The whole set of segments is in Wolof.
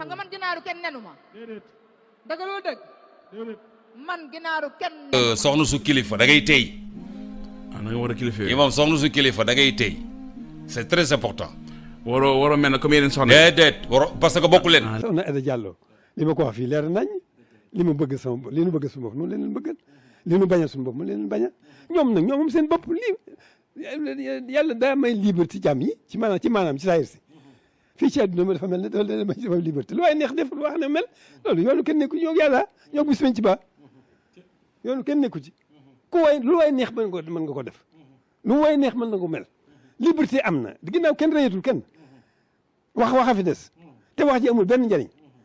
nga man ginaaru kenn nenu ma déedéet dëgg loolu dëgg déedéet man ginaaru kenn Euh, soxna su kilifa da ngay tey ah da nga war a kilifa yooyu. imam soxna su kilifa da ngay tey c'est très important waroo waroo mel ne comme yeneen soxna. déedéet waro parce que bokku leen soxna Aida Diallo li ma ko wax fii leer nañ li ma bëgg sama bopp li nu bëgg suñu bopp noonu leen bëggal li nu bañal suñu bopp mu leen bañal ñoom nag ñoom moom seen bopp li yàlla daa may liberté jàmm yi ci maanaam ci maanaam ci saayir si fii ci àdduna ma dafa mel ne dafa leen may dafa liberté lu waaye neex def lu wax ne mel loolu yoonu kenn nekku ñoo yàlla ñoo bis ci ba yoonu kenn nekku ci ku waay lu waay neex mën nga ko mën nga ko def lu waay neex mën na ko mel liberté am na ginnaaw kenn reyatul kenn wax waxa fi des te wax ji amul benn njëriñ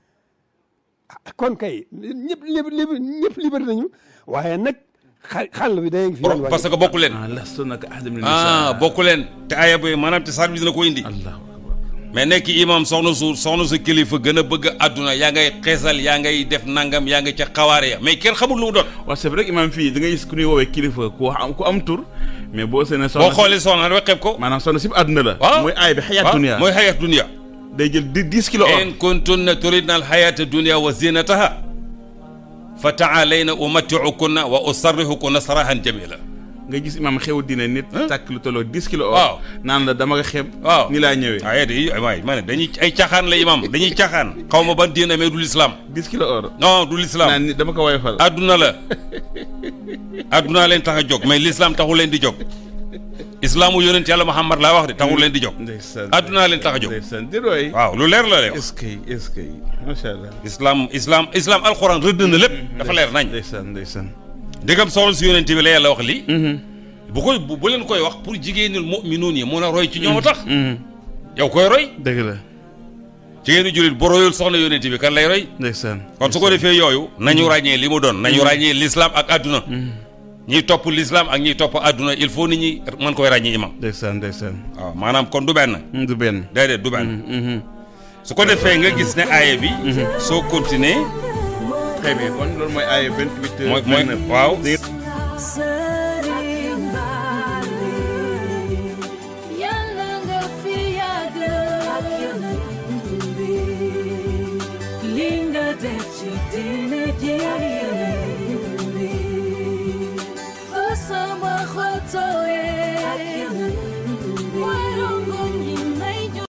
ah kon kay ñëpp lib lib ñëpp liberté nañu waaye nag xa xàll bi day ngi fi yoon parce que bokku leen ah lastu naka ahadin min ah nisaa. bokku leen te aaya bi maanaam te saar bi dina ko indi allahu akbar. mais nekk imam soxna su soxna su kilifa gën a bëgg àdduna yaa ngay xeesal yaa ngay def nangam yaa nga ca xawaare ya mais kenn xamul lu mu doon waaw c'est vrai que imam fii da ngay gis ku ñuy woowee kilifa ku am ku am tur mais boo seenee soxna boo xoolee soxna dafa xeeb ko maanaam soxna si àdduna la. waaw mooy aay bi xayaat waaw dunia. mooy xayaat dunia day jël di dix kilos or. in kuntunna turidna alxayata dunia wa zinataha fa taalayna umattiukunna wa usarrihukunna sarahan jamila nga gis imam xew dina nit. tàkk lu tolloo dix kilos or. waaw. naan la dama nga xeeb. waaw ni laa ñëwee. waaye de waay ma ne dañuy ay caaxaan la imam dañuy caaxaan xaw ma ban diina mais du l'islam dix kilos or. non du l'islam naan ni dama ko woyofal. adduna la adduna leen tax a jóg mais l'islam taxul leen di jóg islaamu yonent yàlla Muhammad laa wax de taxul leen di jóg ndeysaan adduna leen tax a jóg ndeysaan di roy. waaw lu leer la lay wax est-ce que est-ce que macha allah. islam islam islam alxuraan rëdd na lépp dafa leer nañ ndeysaan ndeysaan. ndegam soxla si yonent bi la yàlla wax lii bu koy bu bu leen koy wax pour jigéenul mu'minuun yi mun a roy ci ñoom a tax yow koy roy dëgg la jigéenu jullit bu royul soxna yonent bi kan lay roy ndeysaan. kon su ko defee yooyu nañu ràññee li mu doon nañu ràññee l'islam ak adduna ñiy topp l'islam ak ñiy topp adduna il faut nit ñi mën koy ràññee imam ndeysaan ndeysaan. waaw maanaam kon du benn du benn. déedéet du benn su ko defee nga gis ne aaye bi soo continuer très bien kon loolu mooy ay 28. mooy mooy 29. waaw Sëriñ Bali yàlla nga fi yàgg ak yonent bi li nga def ci diine ji yonent bi fa sama xol tooyee